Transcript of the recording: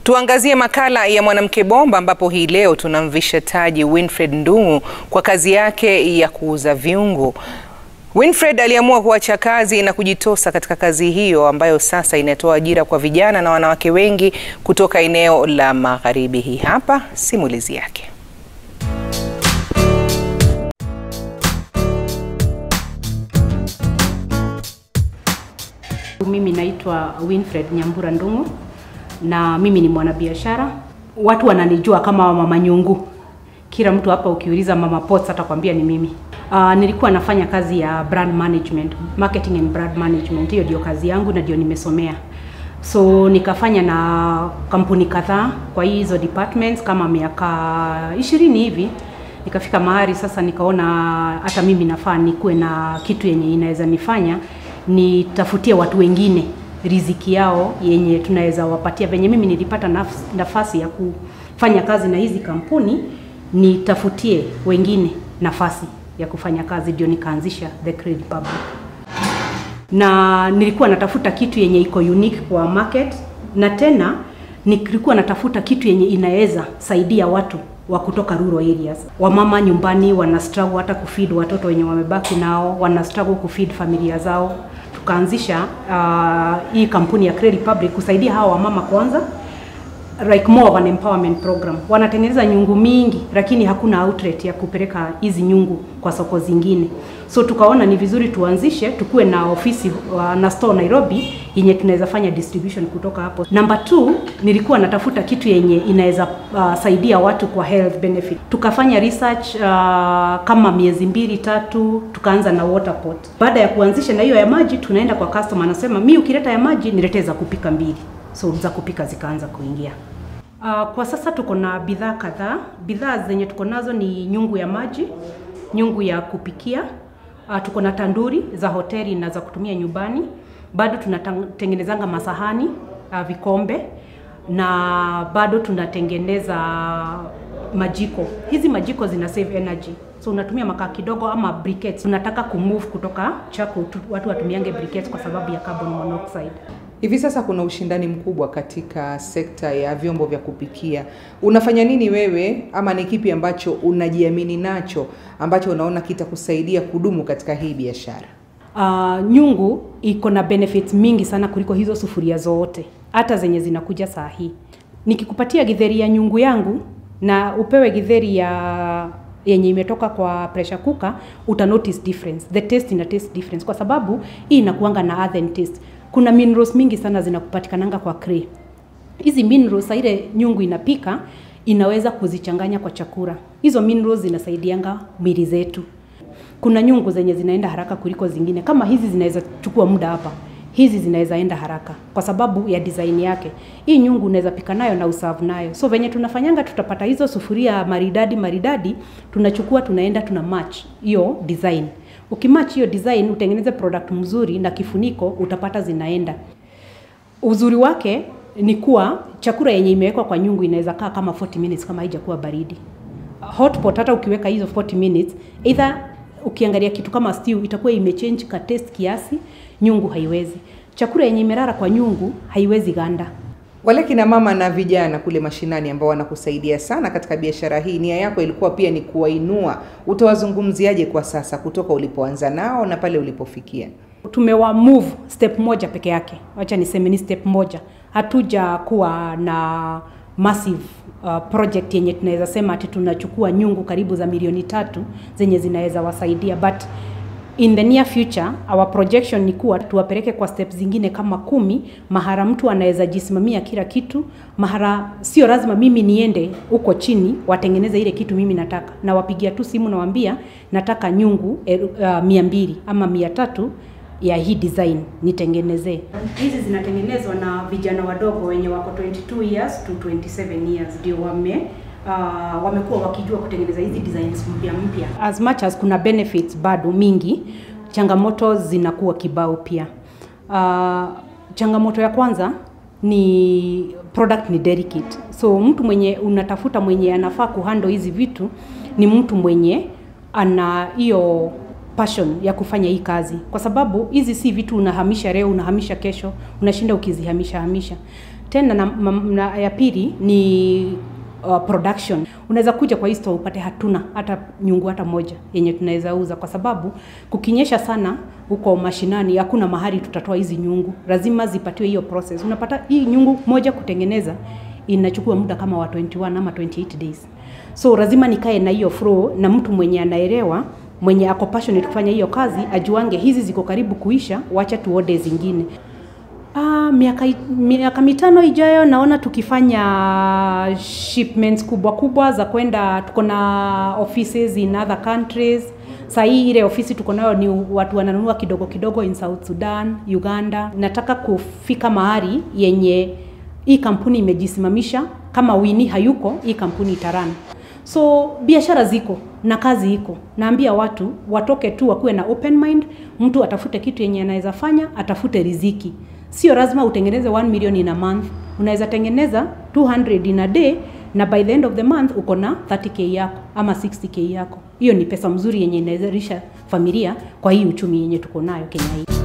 Tuangazie makala ya mwanamke bomba ambapo hii leo tunamvisha taji Winfred Ndung'u kwa kazi yake ya kuuza viungo. Winfred aliamua kuacha kazi na kujitosa katika kazi hiyo ambayo sasa inatoa ajira kwa vijana na wanawake wengi kutoka eneo la Magharibi. Hii hapa simulizi yake. Mimi naitwa Winfred Nyambura Ndung'u na mimi ni mwanabiashara. Watu wananijua kama Mama Nyungu. Kila mtu hapa ukiuliza Mama Pots atakwambia ni mimi. Uh, nilikuwa nafanya kazi ya brand management, marketing and brand management. Hiyo ndio kazi yangu na ndio nimesomea. So nikafanya na kampuni kadhaa kwa hizo departments kama miaka ishirini hivi. Nikafika mahali sasa nikaona hata mimi nafaa nikuwe na kitu yenye inaweza nifanya nitafutie watu wengine riziki yao yenye tunaweza wapatia. Venye mimi nilipata naf nafasi ya kufanya kazi na hizi kampuni, nitafutie wengine nafasi ya kufanya kazi, ndio nikaanzisha The Creed Republic. Na nilikuwa natafuta kitu yenye iko unique kwa market, na tena nilikuwa natafuta kitu yenye inaweza saidia watu wa kutoka rural areas. Wamama nyumbani wana struggle hata kufeed watoto wenye wamebaki nao, wana struggle kufeed familia zao. Tukaanzisha uh, hii kampuni ya Creed Republic kusaidia hawa wamama kwanza, like more of an empowerment program. Wanatengeneza nyungu mingi, lakini hakuna outlet ya kupeleka hizi nyungu kwa soko zingine, so tukaona ni vizuri tuanzishe, tukuwe na ofisi uh, na store Nairobi yenye tunaweza fanya distribution kutoka hapo. Number two, nilikuwa natafuta kitu yenye inaweza uh, saidia watu kwa health benefit. Tukafanya research uh, kama miezi mbili tatu, tukaanza na water pot. Baada ya kuanzisha na hiyo ya maji, tunaenda kwa customer, anasema mi ukileta ya maji niletee za kupika mbili, so za kupika zikaanza kuingia. Uh, kwa sasa tuko na bidhaa kadhaa. Bidhaa zenye tuko nazo ni nyungu ya maji, nyungu ya kupikia, uh, tuko na tanduri za hoteli na za kutumia nyumbani bado tunatengenezanga masahani uh, vikombe na bado tunatengeneza majiko. Hizi majiko zina save energy, so unatumia makaa kidogo ama briquettes. Tunataka kumove kutoka chako tu, watu watumiange briquettes kwa sababu ya carbon monoxide. Hivi sasa kuna ushindani mkubwa katika sekta ya vyombo vya kupikia. Unafanya nini wewe, ama ni kipi ambacho unajiamini nacho ambacho unaona kitakusaidia kudumu katika hii biashara? Uh, nyungu iko na benefits mingi sana kuliko hizo sufuria zote, hata zenye zinakuja saa hii. Nikikupatia githeri ya nyungu yangu na upewe githeri ya yenye imetoka kwa pressure cooker, uta notice difference. The taste ina taste difference kwa sababu hii inakuanga na earthen taste. Kuna minerals mingi sana zinakupatikananga kwa clay. Hizi minerals ile nyungu inapika inaweza kuzichanganya kwa chakula. Hizo minerals zinasaidianga mili zetu kuna nyungu zenye zinaenda haraka kuliko zingine. Kama hizi zinaweza chukua muda hapa, hizi zinaweza enda haraka kwa sababu ya design yake. Hii nyungu unaweza pika nayo na usavu nayo. So venye tunafanyanga, tutapata hizo sufuria maridadi maridadi, tunachukua tunaenda tuna match hiyo design. Ukimatch hiyo design, utengeneze product mzuri na kifuniko, utapata zinaenda. Uzuri wake ni kuwa chakula yenye imewekwa kwa nyungu inaweza kaa kama 40 minutes kama haijakuwa baridi. Hot pot hata ukiweka hizo 40 minutes either ukiangalia kitu kama stew itakuwa imechange ka taste kiasi, nyungu haiwezi. Chakula yenye imerara kwa nyungu haiwezi ganda. Wale kina mama na vijana kule mashinani ambao wanakusaidia sana katika biashara hii, nia yako ilikuwa pia ni kuwainua. Utawazungumziaje kwa sasa kutoka ulipoanza nao na pale ulipofikia? Tumewa move step moja peke yake, wacha niseme ni step moja. Hatuja kuwa na massive uh, project yenye tunaweza sema ati tunachukua nyungu karibu za milioni tatu zenye zinaweza wasaidia, but in the near future our projection ni kuwa tuwapeleke kwa steps zingine kama kumi, mahara mtu anaweza jisimamia kila kitu, mahara sio lazima mimi niende huko chini watengeneze ile kitu mimi nataka, na wapigia tu simu nawaambia nataka nyungu uh, mia mbili ama mia tatu ya hii design nitengenezee. Hizi zinatengenezwa na vijana wadogo wenye wako 22 years to 27 years, ndio wame uh, wamekuwa wakijua kutengeneza hizi designs mpya mpya. As much as kuna benefits bado mingi, changamoto zinakuwa kibao pia. Uh, changamoto ya kwanza ni product ni delicate, so mtu mwenye unatafuta mwenye anafaa kuhandle hizi vitu ni mtu mwenye ana hiyo passion ya kufanya hii kazi, kwa sababu hizi si vitu unahamisha leo unahamisha kesho, unashinda ukizihamisha hamisha. Tena na, na, na ya pili ni uh, production. Unaweza kuja kwa hii store upate hatuna hata nyungu hata moja yenye tunaweza uza, kwa sababu kukinyesha sana huko mashinani hakuna mahali tutatoa hizi nyungu, lazima zipatiwe hiyo process. Unapata hii nyungu moja kutengeneza inachukua muda kama wa 21 ama 28 days, so lazima nikae na hiyo flow na mtu mwenye anaelewa mwenye ako passionate kufanya hiyo kazi, ajuange hizi ziko karibu kuisha, wacha tuode zingine. Ah, miaka, miaka mitano ijayo naona tukifanya shipments kubwa kubwa za kwenda, tuko na offices in other countries. Saa hii ile ofisi tuko nayo ni watu wananunua kidogo kidogo in South Sudan, Uganda. Nataka kufika mahali yenye hii kampuni imejisimamisha, kama Wini hayuko, hii kampuni itarana. So biashara ziko na kazi iko. Naambia watu watoke tu wakuwe na open mind, mtu atafute kitu yenye anaweza fanya, atafute riziki. Sio lazima utengeneze 1 million in a month. Unaweza tengeneza 200 in a day na by the end of the month uko na 30k yako ama 60k yako. Hiyo ni pesa mzuri yenye inaweza risha familia kwa hii uchumi yenye tuko nayo Kenya hii.